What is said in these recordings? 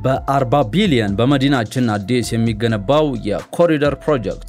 በ40 ቢሊዮን በመዲናችን አዲስ የሚገነባው የኮሪደር ፕሮጀክት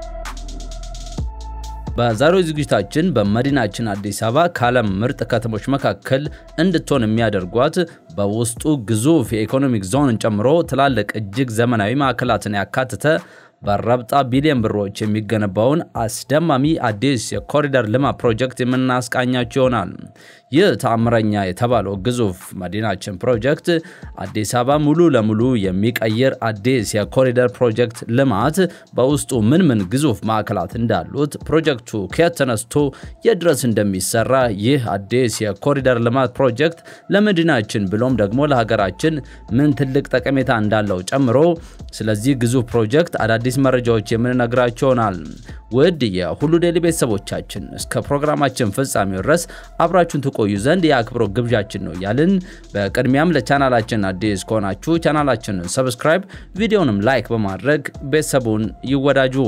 በዛሬው ዝግጅታችን በመዲናችን አዲስ አበባ ከዓለም ምርጥ ከተሞች መካከል እንድትሆን የሚያደርጓት በውስጡ ግዙፍ የኢኮኖሚክ ዞንን ጨምሮ ትላልቅ እጅግ ዘመናዊ ማዕከላትን ያካተተ በረብጣ ቢሊዮን ብሮች የሚገነባውን አስደማሚ አዲስ የኮሪደር ልማት ፕሮጀክት የምናስቃኛቸው ይሆናል። ይህ ተአምረኛ የተባለው ግዙፍ መዲናችን ፕሮጀክት አዲስ አበባ ሙሉ ለሙሉ የሚቀይር አዲስ የኮሪደር ፕሮጀክት ልማት በውስጡ ምን ምን ግዙፍ ማዕከላት እንዳሉት፣ ፕሮጀክቱ ከየት ተነስቶ የት ድረስ እንደሚሰራ፣ ይህ አዲስ የኮሪደር ልማት ፕሮጀክት ለመዲናችን ብሎም ደግሞ ለሀገራችን ምን ትልቅ ጠቀሜታ እንዳለው ጨምሮ ስለዚህ ግዙፍ ፕሮጀክት አዳዲስ መረጃዎች የምንነግራቸው ይሆናል። ውድ የሁሉ ዴይሊ ቤተሰቦቻችን እስከ ፕሮግራማችን ፍጻሜ ድረስ አብራችሁን ትቆዩ ዘንድ የአክብሮት ግብዣችን ነው ያልን። በቅድሚያም ለቻናላችን አዲስ ከሆናችሁ ቻናላችንን ሰብስክራይብ፣ ቪዲዮንም ላይክ በማድረግ ቤተሰቡን ይወዳጁ።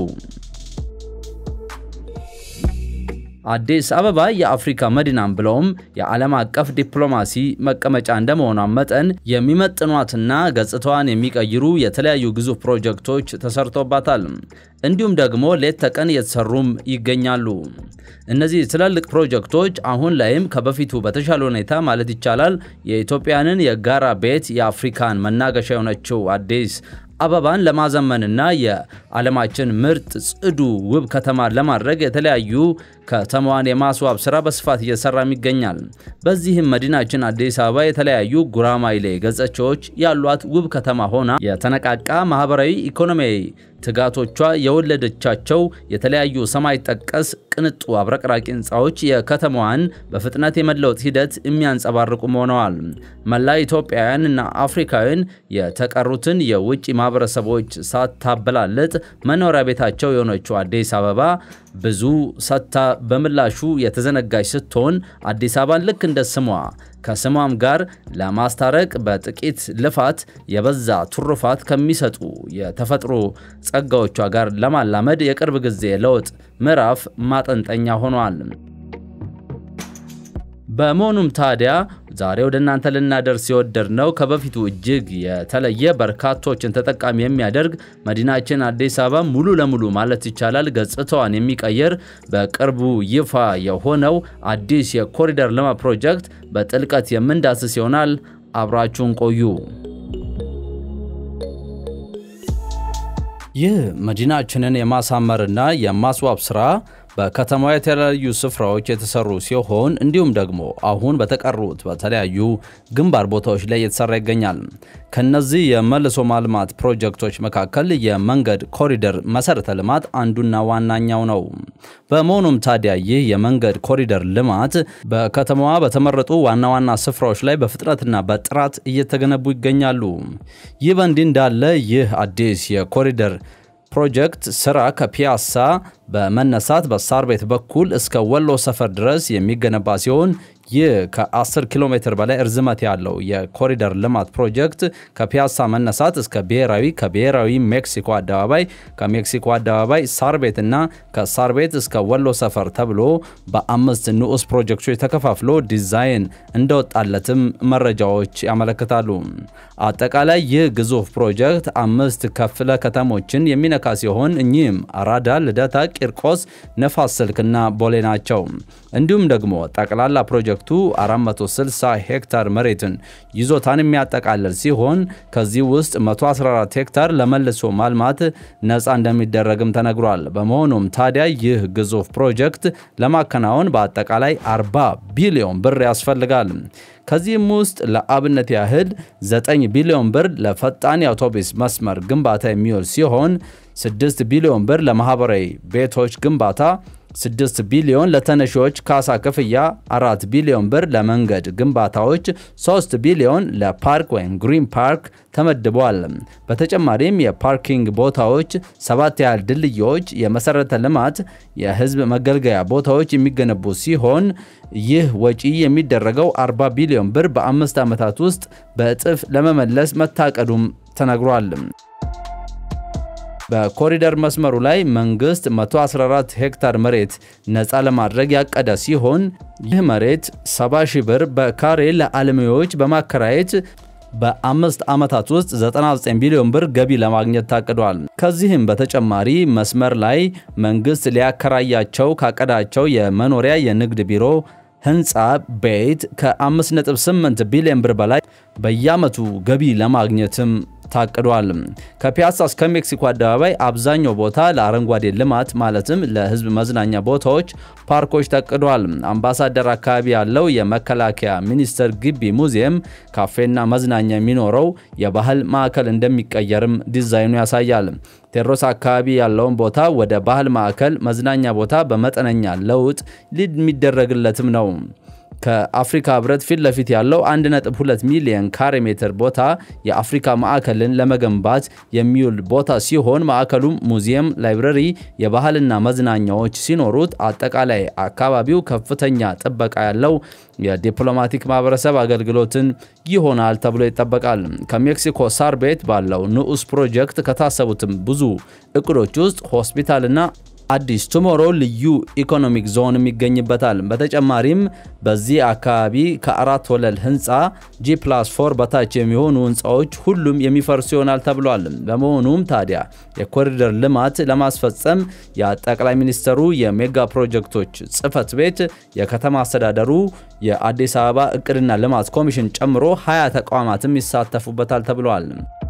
አዲስ አበባ የአፍሪካ መዲናም ብለውም የዓለም አቀፍ ዲፕሎማሲ መቀመጫ እንደመሆኗ መጠን የሚመጥኗትና ገጽታዋን የሚቀይሩ የተለያዩ ግዙፍ ፕሮጀክቶች ተሰርቶባታል። እንዲሁም ደግሞ ሌት ተቀን እየተሰሩም ይገኛሉ። እነዚህ ትላልቅ ፕሮጀክቶች አሁን ላይም ከበፊቱ በተሻለ ሁኔታ ማለት ይቻላል የኢትዮጵያንን የጋራ ቤት የአፍሪካን መናገሻ የሆነችው አዲስ አበባን ለማዘመንና የዓለማችን ምርጥ ጽዱ ውብ ከተማ ለማድረግ የተለያዩ ከተማዋን የማስዋብ ስራ በስፋት እየሰራም ይገኛል። በዚህም መዲናችን አዲስ አበባ የተለያዩ ጉራማይሌ ገጽታዎች ያሏት ውብ ከተማ ሆና የተነቃቃ ማህበራዊ፣ ኢኮኖሚያዊ ትጋቶቿ የወለደቻቸው የተለያዩ ሰማይ ጠቀስ ቅንጡ አብረቅራቂ ህንፃዎች የከተማዋን በፍጥነት የመለወጥ ሂደት የሚያንጸባርቁ ሆነዋል። መላ ኢትዮጵያውያን እና አፍሪካውያን የተቀሩትን የውጭ ማህበረሰቦች ሳታበላልጥ መኖሪያ ቤታቸው የሆነችው አዲስ አበባ ብዙ ሰጥታ በምላሹ የተዘነጋች ስትሆን አዲስ አበባን ልክ እንደ ስሟ ከስሟም ጋር ለማስታረቅ በጥቂት ልፋት የበዛ ትሩፋት ከሚሰጡ የተፈጥሮ ጸጋዎቿ ጋር ለማላመድ የቅርብ ጊዜ ለውጥ ምዕራፍ ማጠንጠኛ ሆኗል። በመሆኑም ታዲያ ዛሬ ወደ እናንተ ልናደርስ የወደድነው ከበፊቱ እጅግ የተለየ በርካቶችን ተጠቃሚ የሚያደርግ መዲናችን አዲስ አበባ ሙሉ ለሙሉ ማለት ይቻላል ገጽታዋን የሚቀይር በቅርቡ ይፋ የሆነው አዲስ የኮሪደር ልማት ፕሮጀክት በጥልቀት የምንዳስስ ይሆናል። አብራችሁን ቆዩ። ይህ መዲናችንን የማሳመርና የማስዋብ ስራ በከተማዋ የተለያዩ ስፍራዎች የተሰሩ ሲሆን እንዲሁም ደግሞ አሁን በተቀሩት በተለያዩ ግንባር ቦታዎች ላይ እየተሰራ ይገኛል። ከነዚህ የመልሶ ማልማት ፕሮጀክቶች መካከል የመንገድ ኮሪደር መሰረተ ልማት አንዱና ዋናኛው ነው። በመሆኑም ታዲያ ይህ የመንገድ ኮሪደር ልማት በከተማዋ በተመረጡ ዋና ዋና ስፍራዎች ላይ በፍጥነትና በጥራት እየተገነቡ ይገኛሉ። ይህ በእንዲህ እንዳለ ይህ አዲስ የኮሪደር ፕሮጀክት ስራ ከፒያሳ በመነሳት በሳር ቤት በኩል እስከ ወሎ ሰፈር ድረስ የሚገነባ ሲሆን ይህ ከ10 ኪሎ ሜትር በላይ እርዝመት ያለው የኮሪደር ልማት ፕሮጀክት ከፒያሳ መነሳት እስከ ብሔራዊ፣ ከብሔራዊ ሜክሲኮ አደባባይ፣ ከሜክሲኮ አደባባይ ሳር ቤትና ከሳር ቤት እስከ ወሎ ሰፈር ተብሎ በአምስት ንዑስ ፕሮጀክቶች ተከፋፍሎ ዲዛይን እንደወጣለትም መረጃዎች ያመለክታሉ። አጠቃላይ ይህ ግዙፍ ፕሮጀክት አምስት ክፍለ ከተሞችን የሚነካ ሲሆን እኚህም አራዳ፣ ልደታ፣ ቂርቆስ፣ ነፋስ ስልክና ቦሌ ናቸው። እንዲሁም ደግሞ ጠቅላላ ፕሮጀክቱ 460 ሄክታር መሬትን ይዞታን የሚያጠቃልል ሲሆን ከዚህ ውስጥ 114 ሄክታር ለመልሶ ማልማት ነፃ እንደሚደረግም ተነግሯል። በመሆኑም ታዲያ ይህ ግዙፍ ፕሮጀክት ለማከናወን በአጠቃላይ 40 ቢሊዮን ብር ያስፈልጋል። ከዚህም ውስጥ ለአብነት ያህል 9 ቢሊዮን ብር ለፈጣን የአውቶቡስ መስመር ግንባታ የሚውል ሲሆን 6 ቢሊዮን ብር ለማህበራዊ ቤቶች ግንባታ 6 ቢሊዮን ለተነሺዎች ካሳ ክፍያ፣ 4 ቢሊዮን ብር ለመንገድ ግንባታዎች፣ 3 ቢሊዮን ለፓርክ ወይም ግሪን ፓርክ ተመድቧል። በተጨማሪም የፓርኪንግ ቦታዎች፣ ሰባት ያህል ድልድዮች፣ የመሰረተ ልማት፣ የህዝብ መገልገያ ቦታዎች የሚገነቡ ሲሆን ይህ ወጪ የሚደረገው 40 ቢሊዮን ብር በአምስት ዓመታት ውስጥ በእጥፍ ለመመለስ መታቀዱም ተነግሯል። በኮሪደር መስመሩ ላይ መንግስት 114 ሄክታር መሬት ነፃ ለማድረግ ያቀደ ሲሆን ይህ መሬት 70 ሺህ ብር በካሬ ለአልሚዎች በማከራየት በአምስት ዓመታት ውስጥ 99 ቢሊዮን ብር ገቢ ለማግኘት ታቅዷል። ከዚህም በተጨማሪ መስመር ላይ መንግስት ሊያከራያቸው ካቀዳቸው የመኖሪያ የንግድ ቢሮ ህንፃ ቤት ከ5.8 ቢሊዮን ብር በላይ በየዓመቱ ገቢ ለማግኘትም ታቅዷል። ከፒያሳ እስከ ሜክሲኮ አደባባይ አብዛኛው ቦታ ለአረንጓዴ ልማት ማለትም ለህዝብ መዝናኛ ቦታዎች፣ ፓርኮች ታቅዷል። አምባሳደር አካባቢ ያለው የመከላከያ ሚኒስቴር ግቢ ሙዚየም ካፌና መዝናኛ የሚኖረው የባህል ማዕከል እንደሚቀየርም ዲዛይኑ ያሳያል። ቴዎድሮስ አካባቢ ያለውን ቦታ ወደ ባህል ማዕከል መዝናኛ ቦታ በመጠነኛ ለውጥ የሚደረግለትም ነው። ከአፍሪካ ህብረት ፊት ለፊት ያለው 1.2 ሚሊዮን ካሬ ሜትር ቦታ የአፍሪካ ማዕከልን ለመገንባት የሚውል ቦታ ሲሆን ማዕከሉም ሙዚየም፣ ላይብረሪ፣ የባህልና መዝናኛዎች ሲኖሩት አጠቃላይ አካባቢው ከፍተኛ ጥበቃ ያለው የዲፕሎማቲክ ማህበረሰብ አገልግሎትን ይሆናል ተብሎ ይጠበቃል። ከሜክሲኮ ሳር ቤት ባለው ንዑስ ፕሮጀክት ከታሰቡትም ብዙ እቅዶች ውስጥ ሆስፒታልና አዲስ ቱሞሮ ልዩ ኢኮኖሚክ ዞንም ይገኝበታል። በተጨማሪም በዚህ አካባቢ ከአራት ወለል ህንፃ ጂ ፕላስ ፎር በታች የሚሆኑ ህንፃዎች ሁሉም የሚፈርሱ ይሆናል ተብሏል። በመሆኑም ታዲያ የኮሪደር ልማት ለማስፈጸም የጠቅላይ ሚኒስትሩ የሜጋ ፕሮጀክቶች ጽህፈት ቤት፣ የከተማ አስተዳደሩ፣ የአዲስ አበባ እቅድና ልማት ኮሚሽን ጨምሮ ሀያ ተቋማትም ይሳተፉበታል ተብሏል።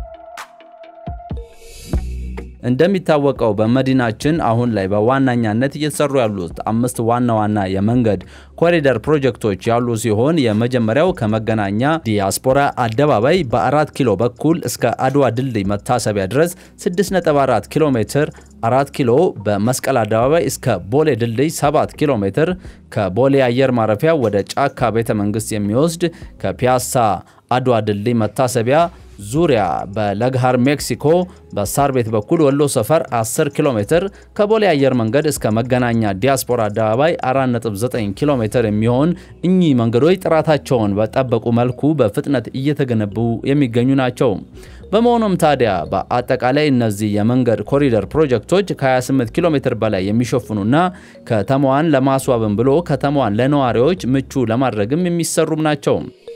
እንደሚታወቀው በመዲናችን አሁን ላይ በዋነኛነት እየተሰሩ ያሉት አምስት ዋና ዋና የመንገድ ኮሪደር ፕሮጀክቶች ያሉ ሲሆን የመጀመሪያው ከመገናኛ ዲያስፖራ አደባባይ በአራት ኪሎ በኩል እስከ አድዋ ድልድይ መታሰቢያ ድረስ 6.4 ኪሎ ሜትር፣ አራት ኪሎ በመስቀል አደባባይ እስከ ቦሌ ድልድይ 7 ኪሎ ሜትር፣ ከቦሌ አየር ማረፊያ ወደ ጫካ ቤተ መንግስት የሚወስድ ከፒያሳ አድዋ ድልድይ መታሰቢያ ዙሪያ በለግሃር ሜክሲኮ በሳር ቤት በኩል ወሎ ሰፈር 10 ኪሎ ሜትር ከቦሌ አየር መንገድ እስከ መገናኛ ዲያስፖራ አደባባይ 4.9 ኪሎ ሜትር የሚሆን እኚህ መንገዶች ጥራታቸውን በጠበቁ መልኩ በፍጥነት እየተገነቡ የሚገኙ ናቸው። በመሆኑም ታዲያ በአጠቃላይ እነዚህ የመንገድ ኮሪደር ፕሮጀክቶች ከ28 ኪሎ ሜትር በላይ የሚሸፍኑና ከተማዋን ለማስዋብም ብሎ ከተማዋን ለነዋሪዎች ምቹ ለማድረግም የሚሰሩም ናቸው።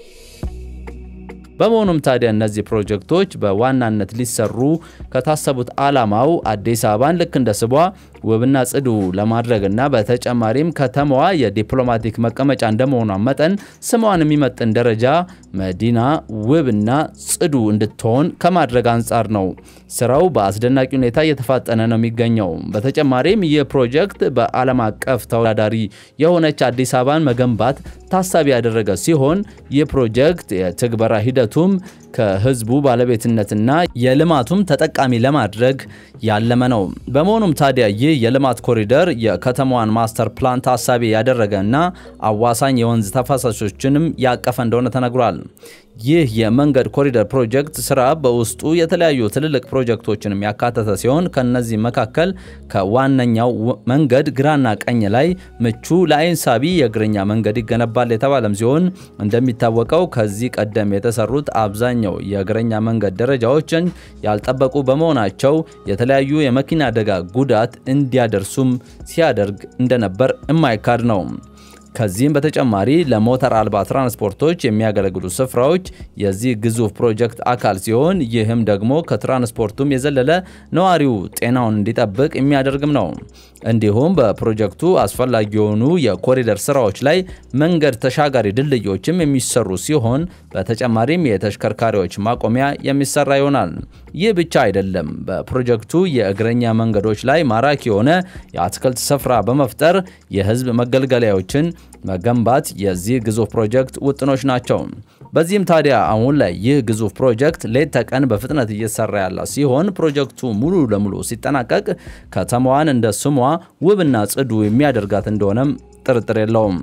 በመሆኑም ታዲያ እነዚህ ፕሮጀክቶች በዋናነት ሊሰሩ ከታሰቡት ዓላማው አዲስ አበባን ልክ እንደ ስቧ ውብና ጽዱ ለማድረግና በተጨማሪም ከተማዋ የዲፕሎማቲክ መቀመጫ እንደመሆኗ መጠን ስሟን የሚመጥን ደረጃ መዲና ውብና ጽዱ እንድትሆን ከማድረግ አንጻር ነው። ስራው በአስደናቂ ሁኔታ እየተፋጠነ ነው የሚገኘው። በተጨማሪም ይህ ፕሮጀክት በዓለም አቀፍ ተወዳዳሪ የሆነች አዲስ አበባን መገንባት ታሳቢ ያደረገ ሲሆን ይህ ፕሮጀክት የትግበራ ሂደቱም ከህዝቡ ባለቤትነትና የልማቱም ተጠቃሚ ለማድረግ ያለመ ነው። በመሆኑም ታዲያ ይህ የልማት ኮሪደር የከተማዋን ማስተር ፕላን ታሳቢ ያደረገና አዋሳኝ የወንዝ ተፋሳሾችንም ያቀፈ እንደሆነ ተነግሯል። ይህ የመንገድ ኮሪደር ፕሮጀክት ስራ በውስጡ የተለያዩ ትልልቅ ፕሮጀክቶችንም ያካተተ ሲሆን ከነዚህ መካከል ከዋነኛው መንገድ ግራና ቀኝ ላይ ምቹ ለአይን ሳቢ የእግረኛ መንገድ ይገነባል የተባለም ሲሆን እንደሚታወቀው ከዚህ ቀደም የተሰሩት አብዛኛው የእግረኛ መንገድ ደረጃዎችን ያልጠበቁ በመሆናቸው የተለያዩ የመኪና አደጋ ጉዳት እንዲያደርሱም ሲያደርግ እንደነበር የማይካድ ነው። ከዚህም በተጨማሪ ለሞተር አልባ ትራንስፖርቶች የሚያገለግሉ ስፍራዎች የዚህ ግዙፍ ፕሮጀክት አካል ሲሆን ይህም ደግሞ ከትራንስፖርቱም የዘለለ ነዋሪው ጤናውን እንዲጠብቅ የሚያደርግም ነው። እንዲሁም በፕሮጀክቱ አስፈላጊ የሆኑ የኮሪደር ስራዎች ላይ መንገድ ተሻጋሪ ድልድዮችም የሚሰሩ ሲሆን በተጨማሪም የተሽከርካሪዎች ማቆሚያ የሚሰራ ይሆናል። ይህ ብቻ አይደለም። በፕሮጀክቱ የእግረኛ መንገዶች ላይ ማራኪ የሆነ የአትክልት ስፍራ በመፍጠር የህዝብ መገልገያዎችን መገንባት የዚህ ግዙፍ ፕሮጀክት ውጥኖች ናቸው። በዚህም ታዲያ አሁን ላይ ይህ ግዙፍ ፕሮጀክት ሌት ተቀን በፍጥነት እየሰራ ያለ ሲሆን ፕሮጀክቱ ሙሉ ለሙሉ ሲጠናቀቅ ከተማዋን እንደ ስሟ ውብና ጽዱ የሚያደርጋት እንደሆነም ጥርጥር የለውም።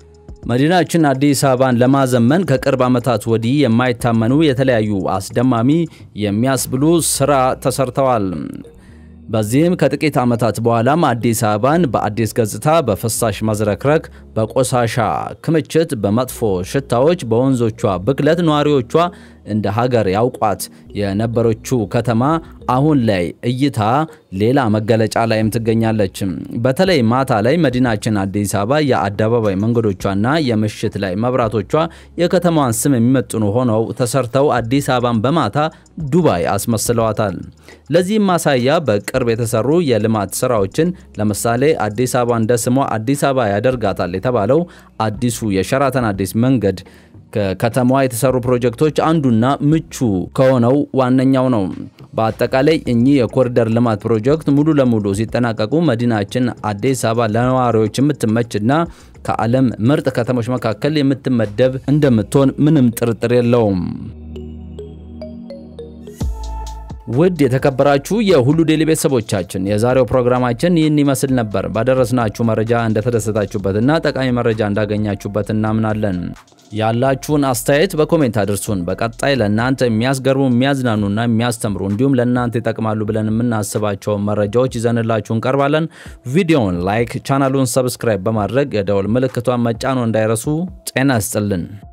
መዲናችን አዲስ አበባን ለማዘመን ከቅርብ ዓመታት ወዲህ የማይታመኑ የተለያዩ አስደማሚ የሚያስብሉ ስራ ተሰርተዋል። በዚህም ከጥቂት ዓመታት በኋላም አዲስ አበባን በአዲስ ገጽታ፣ በፍሳሽ መዝረክረክ፣ በቆሻሻ ክምችት፣ በመጥፎ ሽታዎች፣ በወንዞቿ ብክለት ነዋሪዎቿ እንደ ሀገር ያውቋት የነበረችው ከተማ አሁን ላይ እይታ ሌላ መገለጫ ላይም ትገኛለች። በተለይ ማታ ላይ መዲናችን አዲስ አበባ የአደባባይ መንገዶቿና የምሽት ላይ መብራቶቿ የከተማዋን ስም የሚመጥኑ ሆነው ተሰርተው አዲስ አበባን በማታ ዱባይ አስመስለዋታል። ለዚህም ማሳያ በቅርብ የተሰሩ የልማት ስራዎችን ለምሳሌ አዲስ አበባ እንደ ስሟ አዲስ አበባ ያደርጋታል የተባለው አዲሱ የሸራተን አዲስ መንገድ ከከተማዋ የተሰሩ ፕሮጀክቶች አንዱና ምቹ ከሆነው ዋነኛው ነው። በአጠቃላይ እኚህ የኮሪደር ልማት ፕሮጀክት ሙሉ ለሙሉ ሲጠናቀቁ መዲናችን አዲስ አበባ ለነዋሪዎች የምትመችና ከዓለም ምርጥ ከተሞች መካከል የምትመደብ እንደምትሆን ምንም ጥርጥር የለውም። ውድ የተከበራችሁ የሁሉ ዴይሊ ቤተሰቦቻችን የዛሬው ፕሮግራማችን ይህን ይመስል ነበር። ባደረስናችሁ መረጃ እንደተደሰታችሁበትና ጠቃሚ መረጃ እንዳገኛችሁበት እናምናለን። ያላችሁን አስተያየት በኮሜንት አድርሱን። በቀጣይ ለእናንተ የሚያስገርሙ የሚያዝናኑና የሚያስተምሩ እንዲሁም ለእናንተ ይጠቅማሉ ብለን የምናስባቸውን መረጃዎች ይዘንላችሁ እንቀርባለን። ቪዲዮውን ላይክ፣ ቻናሉን ሰብስክራይብ በማድረግ የደወል ምልክቷን መጫኖ እንዳይረሱ። ጤና ይስጥልን።